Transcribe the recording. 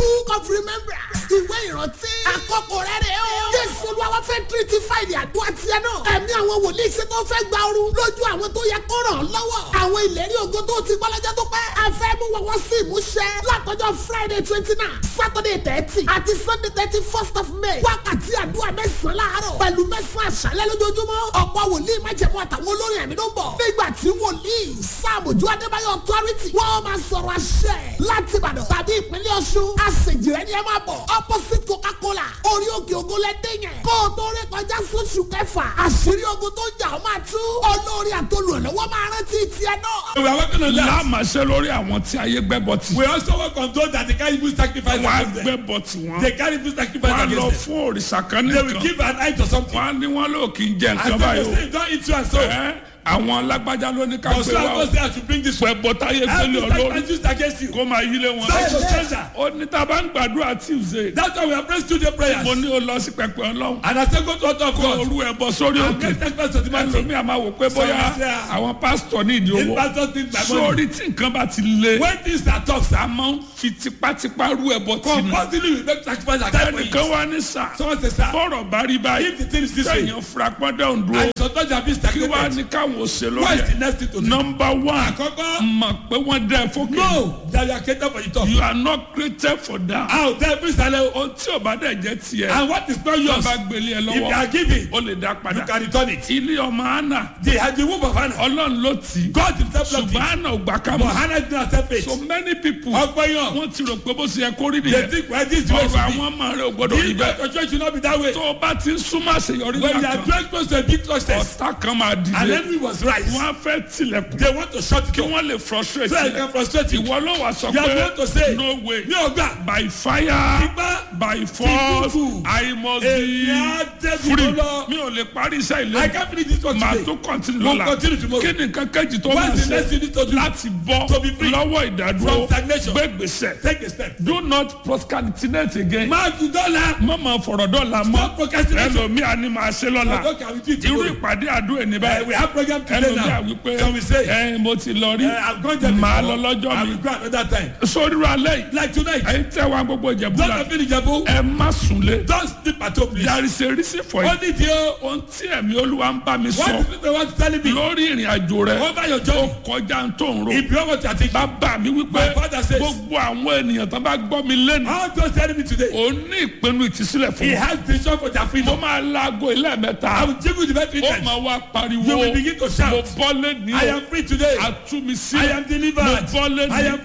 book of remembrance ìwé ìrántí àkókò rẹ̀ rẹ̀ o. jésù olúwa wá fẹ́ tírítì fáìlì àdúrà tiẹ̀ náà. ẹ̀mí àwọn wòlíì ṣe tó fẹ́ gba ooru lójú àwọn tó yẹ kó ràn án lọ́wọ́. àwọn ìlérí ògo tó ti gbọ́ lọ́jọ́ tó pẹ́. a fẹ́ mú wọn wọ́n sí ìmúṣẹ látọjọ́ friday twenty nine saturday thirty àti sunday thirty first of may. wákàtí àdúrà mẹ́sàn-án láàárọ̀ pẹ̀lú mẹ́sàn-án àṣálẹ́ lójoojúmọ́. ọ̀pọ̀ wòlíì májẹ̀mú àtàwọn olórin ẹ̀mí ló ń bọ̀. nígbà tí wòlíì sáàmùjú adébáyọ̀ authority wọ́n máa sọ̀rọ̀ àṣẹ láti ìbàdàn tàbí ìpínlẹ̀ ọ̀ṣun. àṣejìrẹ́ ni ẹ máa bọ̀ opposite coca-cola orí òkè ògo lẹ́dẹ̀ yẹn. kó o tó rí kọjá sóṣù kẹfà àṣírí ogun tó jà ó máa tú. olórí àtolùrànlọ́wọ́ máa rántí tiẹ̀ náà. We are working on that. láàmàṣẹ lórí àwọn tí ayé gbẹ́bọ̀ tì. We also work on those that they can't even sacrifice wọ́n á against them. gbẹ́bọ̀ tì wọ́n. They can't even sacrifice wọ́n á lọ against them. fún òrìṣà kan They will nìkan. give an eye to something. wọ́n á ní wọ́n lò kí n jẹ And nǹkan so báyìí they o. say, don't eat you and so. Ẹ́, àwọn lágbájá ló ní ká But gbé so wa I o. go say I should bring this one. pẹ̀bọ táyé gbélé Every olórí sacrifice used against you. kó máa yílé wọn. That's your treasure. ó ní tá a bá ń gbàdúrà tuesday. That's why we are praying studio prayers. mo ní o lọ sí pẹpẹ ọlọ́run. And I say go to altar of kó God. olú ẹ bọ sórí And òkè. next sacrifice to the man. ẹlòmíì àmà wò pé bóyá Some say, ah, àwọn pásítọ̀ ní ìdí If owó. pastor think my money. sórí tí nǹkan bá ti le. When things are tough, sir. a máa ń fi tipátipá rú ẹbọ tì ní. Compulsively we make sacrifice against ẹnìkan you. wá ní sà. Someone say, sir. bọ́rọ̀ bá rí báyìí. If the thing is this way. sẹ́yìn furapọ́ndé òǹdó. And sometimes you have been kí wàá stagnated. ní káwọn ò ṣe What lórí is the ẹ̀. next thing to do? nọmba one Àkọ́kọ́. mọ̀ pé wọ́n dẹ́ ẹ fókè. No, that you are created for the top. you are not created for that. Out there, please, hello. ohun tí ò bá dẹ̀ jẹ́ tiẹ̀. And what is not tó yours, bá gbélé ẹ if you lọ́wọ́ are giving, ó lè dá you padà. can return it. ilé ọmọ anna The, the womb of Hannah, ọlọ́run ló tì í. God himself loved ṣùgbọ́n it. anna ò gbà ká But mọ̀. Hannah did not accept it. so many people Ọgbọ́n yàn. wọ́n ti rò pé bó ṣe yẹ kó rí They nìyẹn. think well, this is the way it ọ̀rọ̀ should be. àwọn ọmọ rẹ̀ ò gbọ́dọ̀ rí This bẹ́ẹ̀. your church should not be that way. tó o bá ti ń súnmọ́ àṣeyọrí When you ńlá are kan drawing close to a big success, ọ̀tá kan máa and dìde enemy was right, wọ́n á fẹ́ tilẹ̀kùn they want to shut it kí down. wọ́n lè frustrate So I yẹ. can frustrate you. ìwọ ló wà sọ You are pé going to say, no way Mi ò gbà. by fire Tipa. by force Tìkùkù. I must Èmi be á dẹ́bi free lọ. mi ò lè parí iṣẹ́ I ilé can't finish this one màá today. tó continue We'll lọ́la continue tomorrow. kí ni nǹkan kejì tó máa What is the next ṣe thing you need to do? láti bọ́ To be free lọ́wọ́ ìdádúró from stagnation. gbé gbèsè Take a step. do not procrastinate again Máa fi dọ́là. má máa fọ̀rọ̀ dọ́là mọ́ Stop procrastination. ẹlòmíà ni màá ṣe lọ́la Okay, I will do it irú tomorrow. ìpàdé àdúrà ní Uh, báyìí we have program today ẹlòmíà now. wípé So we say, ẹ mo ti lọ rí uh, I'm going there màá before. lọ lọ́jọ́ I mi will go another time. sóríru alẹ́ yìí Like tonight. ẹ̀yin tẹ́ wa gbogbo ìjẹ̀bú Don't la have any jabo. ẹ má súnlé Don't sleep at home, please. there is a reason for it Only the ohun tí ẹ̀mí olúwa ń bá mi what sọ the people want to tell me lórí ìrìn àjò rẹ over your ó journey. kọjá tó ń ro If you want what you are thinking, bàbá mi wípé My father says- gbogbo àwọn ènìyàn tó bá gbọ́ mi lẹ́nu how those telling me today, òun ní ìpinnu ìtìsílẹ̀ fún he mi has vision for their mo freedom. máa laago ilé I mẹ́ta will give you the best ó returns. máa wá pariwo You will begin to shout. mo bọ́ lẹ́ni I o am free today. àtúmísí I am delivered. mo bọ́ lẹ́ni I am